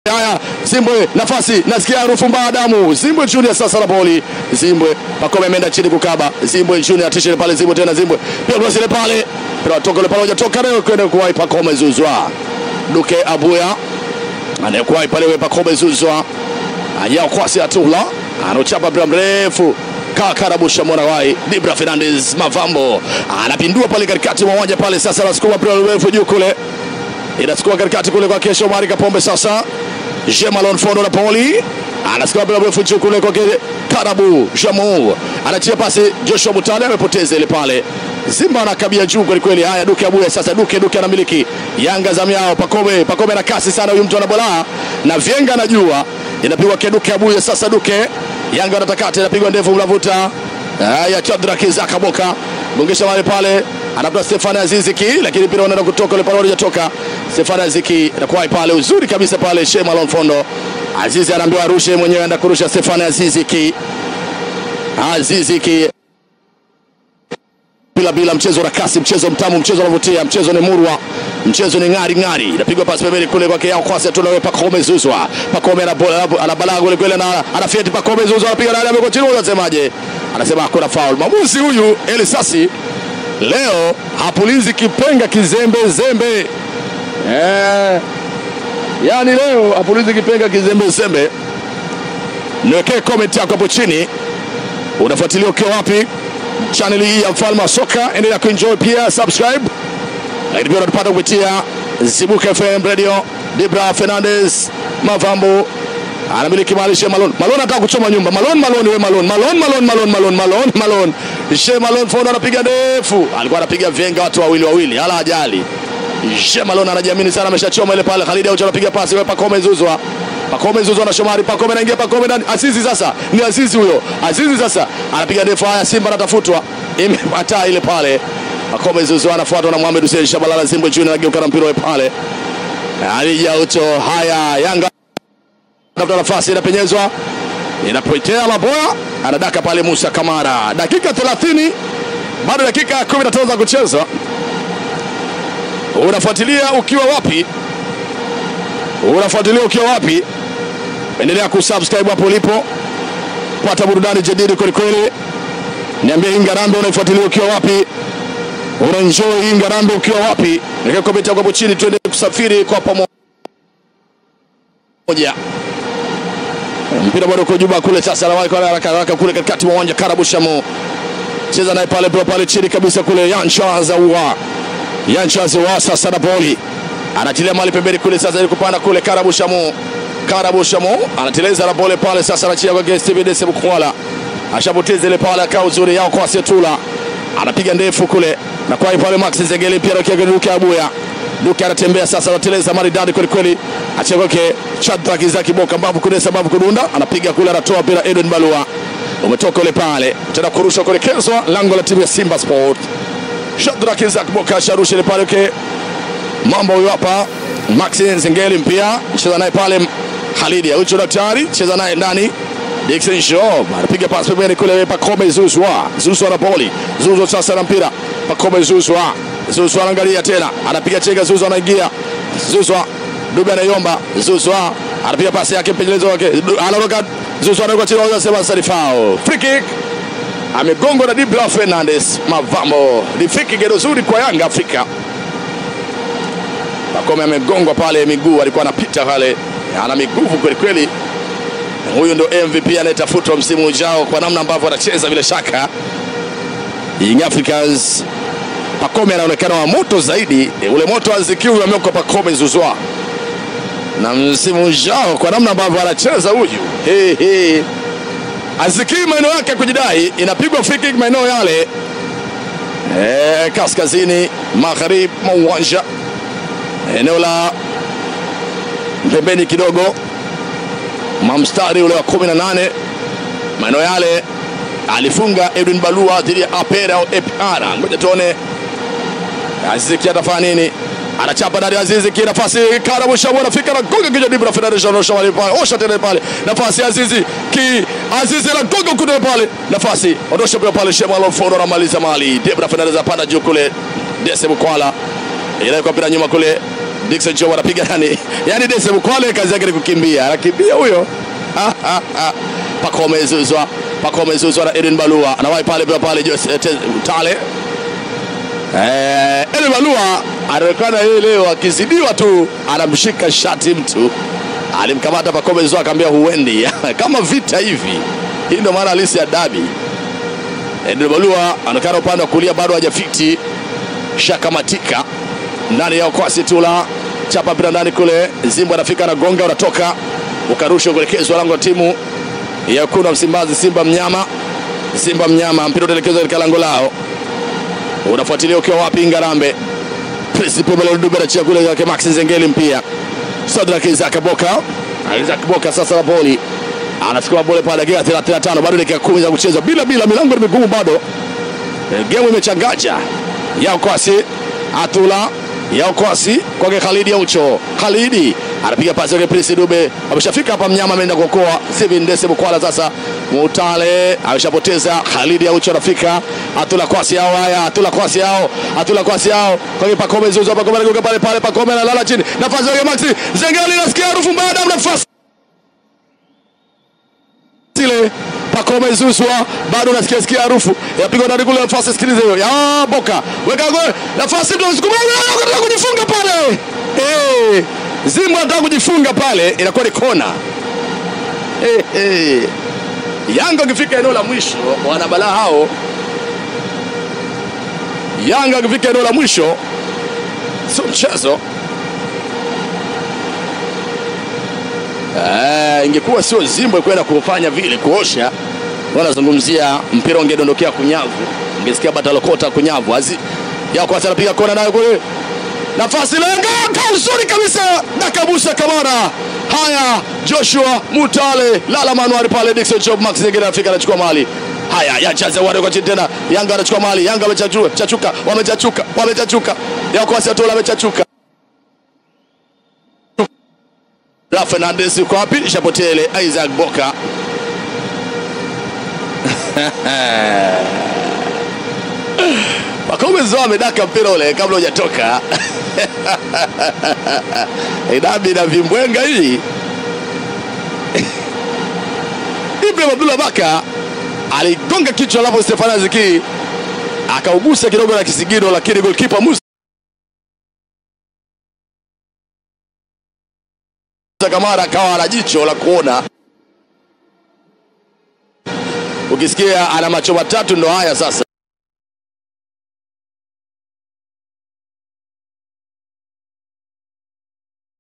Haya, Zimbwe nafasi, nasikia harufu mbaya damu. Zimbwe Junior sasa na boli. Zimbwe Pakome ameenda chini kukaba. Zimbwe Junior atishe pale, Zimbwe tena Zimbwe. Pia basi ile pale. Pia toka ile pale hujatoka leo kwenda kuwai Pakome Zuzwa. Duke Abuya anayekuwai pale we Pakome Zuzwa. Ajao kwasi atula. Anochapa mpira mrefu Kakarabusha Morawai, Dibra Fernandez Mavambo anapindua pale katikati mwa uwanja pale, sasa anasukuma mpira mrefu juu kule inasukuma katikati kule kwa kesho Omari Kapombe. Sasa Jemalon Fondo na Poli anasukuma mpira mrefu juu kule kwa Karabu Jamu anachia pasi, Joshua Mutale amepoteza ile pale. Simba anakabia juu kweli kweli. Haya, Duke Abuya sasa, Duke Duke anamiliki Yanga zamu yao. Pakome Pakome na kasi sana, huyu mtu anabola na vyenga anajua, inapigwa kwa Duke Abuya sasa. Duke Yanga wanatakata, inapigwa ndefu, mlavuta haya, Chadra Kizaka Boka gongesha wale pale anapata Stefani Aziziki, lakini mpira unaenda kutoka ile pale, hujatoka. Stefani Aziziki anakuwa pale uzuri kabisa pale, Shema Lonfondo Azizi anaambiwa arushe mwenyewe, anaenda kurusha Stefani Aziziki. Aziziki bila bila, mchezo na kasi, mchezo mtamu, mchezo unavutia, mchezo ni murwa, mchezo ni ng'ari ng'ari. Inapigwa pasi pembeni kule kwake yao kwasi, tunawe Pakome Zuzwa. Pakome ana balaa kule kule, na anafieti Pakome Zuzwa, anapiga ndani, ameko chini, unasemaje? Anasema hakuna foul. Mwamuzi huyu Elisasi leo hapulizi kipenga kizembe zembe eh, yani leo hapulizi kipenga kizembe zembe. Niwekee comment yako hapo chini, unafuatilia ukiwa wapi channel hii ya Mfalme wa Soka. Endelea kuenjoy pia subscribe, lakini pia unatupata kupitia Zibuka FM Radio. Dibra Fernandez Mavambo anamiliki mali She Malone. Malone anataka kuchoma nyumba. Malone Malone we Malone. Malone Malone Malone Malone Malone Malone. She Malone Fondo anapiga ndefu. Alikuwa anapiga venga watu wawili wawili. Hala ajali. She Malone anajiamini sana ameshachoma ile pale. Khalid Aucho anapiga pasi kwa Pakome Zuzwa. Pakome Zuzwa na Shomari. Pakome anaingia Pakome ndani. Azizi sasa. Ni Azizi huyo. Azizi sasa anapiga ndefu. Haya Simba anatafutwa. Imepata ile pale. Pakome Zuzwa anafuatwa na Mohamed Hussein Shabalala Zimbwe Junior anageuka na mpira ule pale. Khalid Aucho. Haya Yanga tafuta nafasi inapenyezwa, inapotea Laboya, anadaka pale Musa Kamara. Dakika 30 bado dakika 15 za kucheza. Unafuatilia ukiwa wapi? Unafuatilia ukiwa wapi? Endelea kusubscribe hapo ulipo, pata burudani jadidi kweli kweli. Niambie hii Ngarambe unaifuatilia ukiwa wapi? Unaenjoy hii Ngarambe ukiwa wapi? Niweke comment yako hapo chini, tuende kusafiri kwa pamoja mpira bado uko juba kule sasa, anawahi kwa haraka haraka kule katikati mwa uwanja. Karabu Shamu cheza naye pale pale pale chini kabisa kule, Yansha Zawa Yansha Zawa sasa na boli anatilia mali pembeni kule sasa, ili kupanda kule. Karabu Shamu Karabu Shamu anateleza na bole pale sasa, anachia kwa Steven Dese Mkwala, ashapoteza ile pale, akao uzuri yao kwa Setula, anapiga ndefu kule na kwa pale Max Zegele pia rokia Duke Abuya Duke anatembea sasa, anateleza maridadi kweli kweli, achia kwake Chadra Kizaki Boka, mbavu kudesa mbavu kudunda, anapiga kule, anatoa mpira Edwin Balua, umetoka ule pale, tena kurusha kuelekezwa lango la timu ya Simba Sport. Chadra Kizaki Boka asharusha ile pale, okay. Mambo huyo hapa, Max Zengeli mpia cheza naye pale, Khalidi Aucho daktari cheza naye ndani Dickson Shaw anapiga pasi pembeni kule, Pakome Zuzwa Zuzwa na boli Zuzwa sasa na mpira Pakome Zuzwa Zuzwa anaangalia tena, anapiga chenga, Zuzwa anaingia, Zuzwa Dube anaiomba, Zuzwa anapiga pasi yake, mpendelezo wake anaruka, Zuzwa anaweka chini, anasema sarifao, free kick, amegongwa na Dibla Fernandez Mavambo. Ni free kick nzuri kwa Yanga Afrika. Pakome amegongwa pale miguu, alikuwa anapita pale, ana miguvu kweli kweli. Huyu ndo MVP anayetafutwa msimu ujao kwa namna ambavyo anacheza, bila shaka Young Africans Pakome anaonekana wa moto zaidi, ule moto azikiu amewekwa Pakome Zuzwa, na msimu ujao kwa namna ambavyo anacheza huyu hey, hey. Azikii maeneo yake kujidai, inapigwa free kick maeneo yale e, kaskazini magharibi mwa uwanja, eneo la pembeni kidogo mamstari ule wa 18 maeneo yale alifunga Edwin Balua dhidi ya Apera au APR. Ngoja tuone Aziziki atafanya nini? Anachapa ndani ya Aziziki, nafasi Karabu Shamu anafika na gonga kichwa Dibra Fernandes anaosha wale pale. Osha tena pale. Nafasi Azizi ki Azizi na gonga kule pale. Nafasi ondosha pale pale Shema Alfonso anamaliza mali. Dibra Fernandes apanda juu kule. Dese Mkwala. Ile kwa mpira nyuma kule. Dickson Job anapiga nani? Yaani Dese Mukwale kazi yake ni kukimbia. Anakimbia huyo. Pako amezuzwa. Pako amezuzwa na Edwin Balua. Anawahi pale pale pale Jose eh, Te- Tale. Eh, Edwin Balua anaonekana yeye leo akizidiwa tu anamshika shati mtu. Alimkamata Pako amezuzwa akamwambia huendi. Kama vita hivi. Hii ndio maana halisi ya dabi. Edwin Balua anaonekana upande wa kulia bado hajafiti. Shakamatika ndani ya ukwasi tula chapa mpira ndani kule, Zimbo anafika na gonga, unatoka ukarusha kuelekezwa lango la timu ya wekundu wa Msimbazi, Simba mnyama, Simba mnyama, mpira utaelekezwa katika lango lao, unafuatilia ukiwa wapi? Ngarambe Principe Melodube anachia kule yake Max Nzengeli mpia Sadrak Isaac Boka, Isaac Boka sasa na boli anasukuma bole pale, dakika 35 bado dakika 10 za kucheza bila bila, milango ni migumu bado Eh, Gemu imechangaja ya ukwasi Atula ya ukwasi kwake Khalidi Aucho. Khalidi anapiga pasi yake Prince Dube, ameshafika hapa, mnyama ameenda kuokoa Steven Ndese Bukwala. Sasa Mutale ameshapoteza, Khalidi Aucho anafika, Atula kwasi yao, haya Atula kwasi yao, Atula kwasi yao kwake Pakome Zuzo, Pakome anaguka pale pale, Pakome analala chini, nafasi yake Maxi Zengeli, nasikia harufu mbaya, damu nafasi ile Pakome Zuswa bado unasikia sikia harufu yapigwa ndani kule, nafasi sikilize hiyo ya Boka weka gol, nafasi ndio sukuma, anataka kujifunga pale eh, Zimbo anataka kujifunga pale, inakuwa ni kona eh, eh. Yanga akifika eneo la mwisho, wana balaa hao. Yanga akifika eneo la mwisho, sio mchezo. Eh, ingekuwa sio Zimbo kwenda kufanya vile kuosha, wanazungumzia mpira ungedondokea kunyavu, ungesikia batalokota kunyavu. Azi ya kwanza anapiga kona nayo kule, nafasi lenga kwa uzuri kabisa, Nakabusa Kamara. Haya, Joshua Mutale lala manuari pale, Dickson Job Max Zengeli anafika anachukua mali haya yachaza wale kwa chini tena, Yanga anachukua mali, Yanga wamechachuka, chachuka, wamechachuka, wamechachuka, ya kwanza tola amechachuka La Fernandez yuko wapi? Ishapotea ile Isaac Boka. Pakome Zoa amedaka mpira ule kabla hujatoka. Idabi na vimbwenga hii. Ibrahim Abdullah Baka aligonga kichwa alafu Stefano Aziki akaugusa kidogo na kisigino, lakini goalkeeper Musa Kamara akawa ana jicho la kuona. Ukisikia ana macho matatu ndo haya sasa.